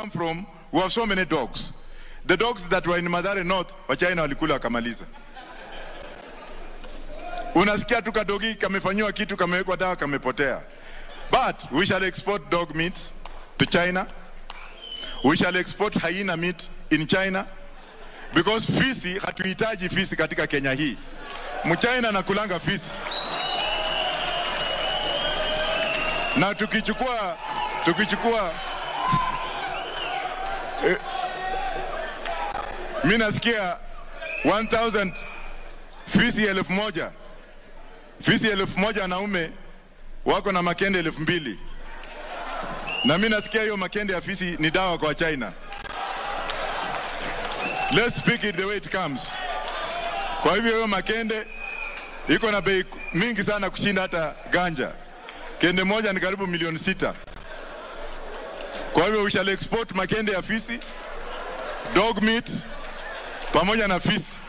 come from, we have so many dogs. The dogs that were in Madare North, Wachina walikula wakamaliza. Unasikia tu kadogi kamefanyiwa kitu, kamewekwa dawa, kamepotea. But we shall export dog meat to China. We shall export hyena meat in China because fisi, hatuhitaji fisi katika Kenya hii. Mchina anakulanga fisi, na tukichukua tukichukua eh, mi nasikia 1000 fisi elfu moja fisi elfu moja wanaume wako na makende elfu mbili na mi nasikia hiyo makende ya fisi ni dawa kwa China. Let's speak it the way it comes. Kwa hivyo hiyo makende iko na bei mingi sana kushinda hata ganja. Kende moja ni karibu milioni sita. Kwa hivyo we shall export makende ya fisi, dog meat pamoja na fisi.